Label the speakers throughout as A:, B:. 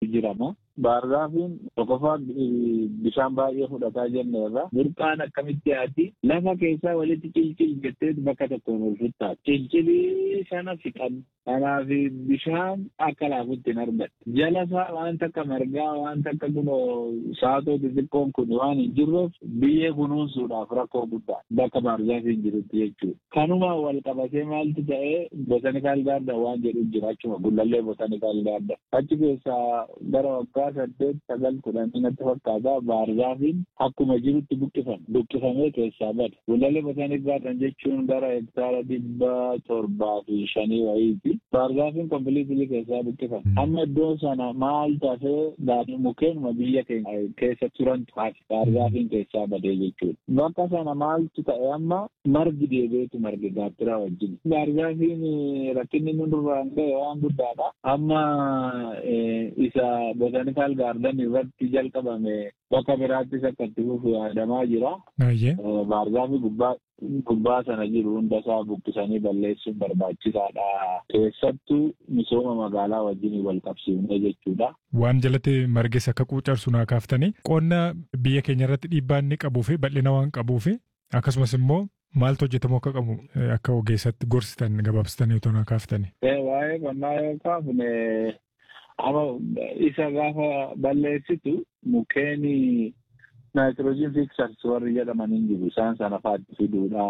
A: jirama. Baargaafiin tokkoffaa bishaan baay'ee fudhataa jenne irra burqaan akkamitti yaati lafa keessaa walitti cilcil jettee bakka tokkoon ol futtaati. Cilcilii sana fiqan kanaaf bishaan akka laafutti hin argattu. Jala isaa waan takka margaa waan takka kunoo saatoo xixiqqoon kun waan hin jirreef biyyee kunuunsuudhaaf rakkoo guddaa bakka baargaafiin jirutti jechuudha. Kanuma wal qabatee maaltu ta'ee botanikaal gaarda waan jedhu jira achuma gullallee botanikaal gaarda. Achi keessaa gara waggaa saddeet sagal kudhanii natti fakkaata baargaafiin akkuma jirutti buqqifame buqqifamee keessaa bada gullallee botanik gaardan jechuun gara hektaara dhibba torbaa fi shanii wayiiti baargaafiin kompiliitilii keessaa buqqifame amma iddoo sana maal tafee daadhii mukeenuma biyya keenya keessa turantu hafe baargaafiin keessaa badee jechuudha bakka sana maaltu ta'e amma margi deebi'eetu marge gaattiraa wajjin baargaafiin rakkinni nu duraan ga'e waan guddaadha amma isa botanikaal gaardan irratti jalqabame bakka biraattis akka itti fufu yaadamaa jira. Baargaafi gubbaa gubbaa sana jiru hunda isaa buqqisanii balleessuun barbaachisaadha. Keessattuu misooma magaalaa wajjin wal qabsiifnee jechuudha.
B: Waan jalatti marges akka quucarsu naa kaaftanii qonna biyya keenya irratti dhiibbaa inni qabuu fi bal'ina waan qabuu fi akkasumas immoo maaltu hojjetamu akka qabu akka ogeessatti gorsitan gabaabsitanii otoo naa kaaftanii.
A: Waa'ee qonnaa yoo kaafne amma isa gaafa balleessitu mukkeen naayitiroojiin fiksars warri jedhaman hin jiru isaan sana faatti fiduudha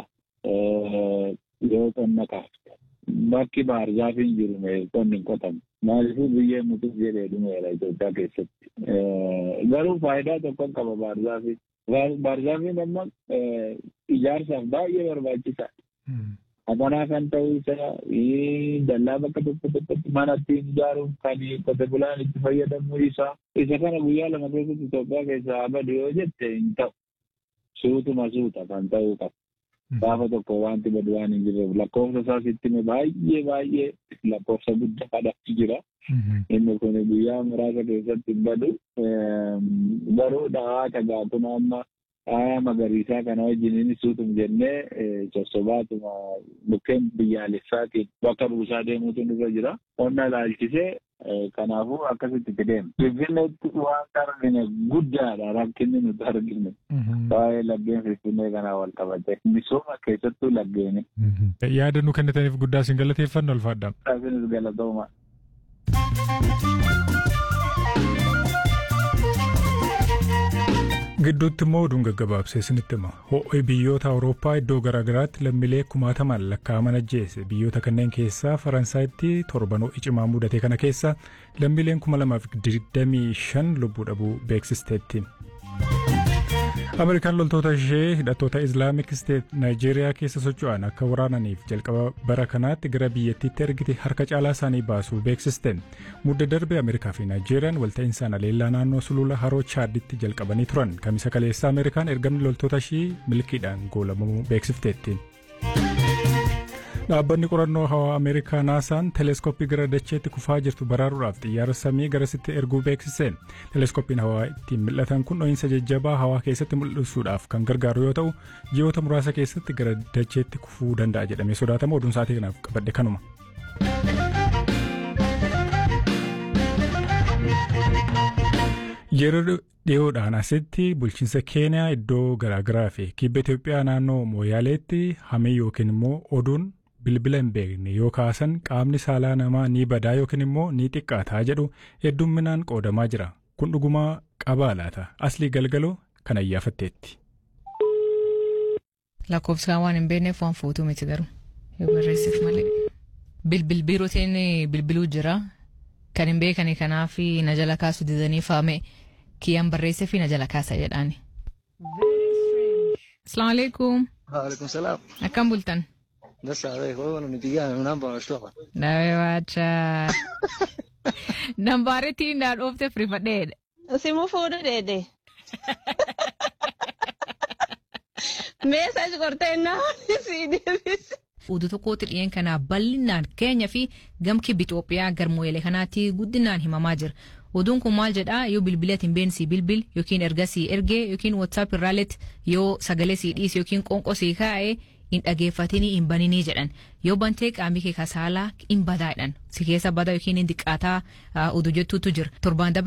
A: yoo qonna kaafte bakki baargaafiin jiru qonni hin qotamu maaliifuu biyyee mutuuf jedhee dhumeera Itoophiyaa keessatti garuu faayidaa tokko qaba baargaafiin baargaafiin amma ijaarsaaf baay'ee barbaachisaadha. Amanaa kan ta'uu isaa dallaa bakka tokko tokkotti mana ittiin ijaaruuf kan qote bulaan itti fayyadamuu isaa isa kana guyyaa lama keessatti Itoophiyaa keessaa abadi yoo jette hin ta'u. Suutuma suuta kan ta'uu qaba. Gaafa tokko wanti badu waan hin jirreef lakkoofsa isaa sitti baay'ee baay'ee lakkoofsa guddaa kadhatti jira. Inni kun guyyaa muraasa keessatti hin badu. Garuu dhawaa tagaa kun amma faaya magariisaa kana wajjin suutum jennee sossobaatuma mukkeen biyyaalessaatiin bakka buusaa deemuutu nurra jira. Qonna ilaalchisee kanaafuu akkasitti itti deema. Finfinneetti waan argine guddaadha rakkinni nuti argine. Waa'ee laggeen Finfinnee kanaa wal qabate. Misooma keessattuu laggeeni.
B: Yaada nu kennitaniif guddaa isin galateeffanna ulfaadha.
A: Isinis galatooma.
B: Gidduutti immoo oduun gaggabaabsee isinitti hima. Ho'i biyyoota Awurooppaa iddoo garaagaraatti lammiilee kumaatamaan lakkaa'aman ajjeese. Biyyoota kanneen keessaa Faransaayitti torban ho'i cimaa mudate kana keessa lammiileen kuma lamaaf digdamii shan lubbuu dhabuu beeksisteetti. Ameerikaan loltoota ishee hidhattoota Islaamik Steet Naayijeeriyaa keessa socho'an akka waraananiif jalqaba bara kanaatti gara biyyattiitti ergite harka caalaa isaanii baasuu beeksiste. Mudda darbe Ameerikaa fi Naayijeeriyaan walta'insaan aleellaa naannoo sulula haroo Chaaditti jalqabanii turan. Kamisa kaleessa Ameerikaan ergamni loltoota ishii milkiidhaan goolabamuu beeksifteetti. Dhaabbanni qorannoo hawaa Ameerikaa naasaan teleeskooppii gara dacheetti kufaa jirtu baraaruudhaaf xiyyaara samii garasitti erguu beeksise. Teleeskooppiin hawaa ittiin mil'atan kun dho'iinsa jajjabaa hawaa keessatti mul'isuudhaaf kan gargaaru yoo ta'u, ji'oota muraasa keessatti gara dacheetti kufuu danda'a jedhamee sodaatama. Oduun sa'aatii kanaaf qabadhe kanuma. Yeroo dhiyoodhaan asitti bulchiinsa Keeniyaa iddoo garaagaraa fi kibba Itoophiyaa naannoo Mooyaaleetti hamee yookiin immoo oduun bilbila hin beekne yoo kaasan qaamni saalaa namaa ni badaa yookiin immoo ni xiqqaataa jedhu heddumminaan qoodamaa jira. Kun dhugumaa qabaa laata? Aslii galgaloo kan ayyaafatteetti.
C: Lakkoofsaan waan hin beekneef waan fuutuu miti garuu yoo barreessif malee. Bilbil biirootiin bilbiluu jira. Kan hin beekani kanaaf na jala kaasu didanii faame kiyyaan barreessee fi na jala kaasa jedhaani. Asalaamu alaikum.
D: Waalaikum salaam.
C: Akkam bultan?
D: Dasa wewe unanipigia namba unashtuka.
C: Nawe wacha. Nambaaritti naa dhoofte firifadheedha.
E: Simu fuudhu dheedhe. Meesaaji qortee naa sii deebise.
C: Oduu tokkotti dhiyeen kanaa bal'inaan keenya fi gamki Itoophiyaa garmoolee kanaatti guddinaan himamaa jira. Oduun kun maal jedhaa yoo bilbila hin beensii bilbil yookiin ergasii ergee yookiin WhatsApp irraalletti yoo sagalee sii dhiise yookiin qoonqoo sii kaa'ee hin dhageeffatinii hin baninii jedhan yoo bantee qaamni kee kasaalaa hin badaadhan si keessa bada yookiin hin xiqqaataa oduu jettuutu jira torbaan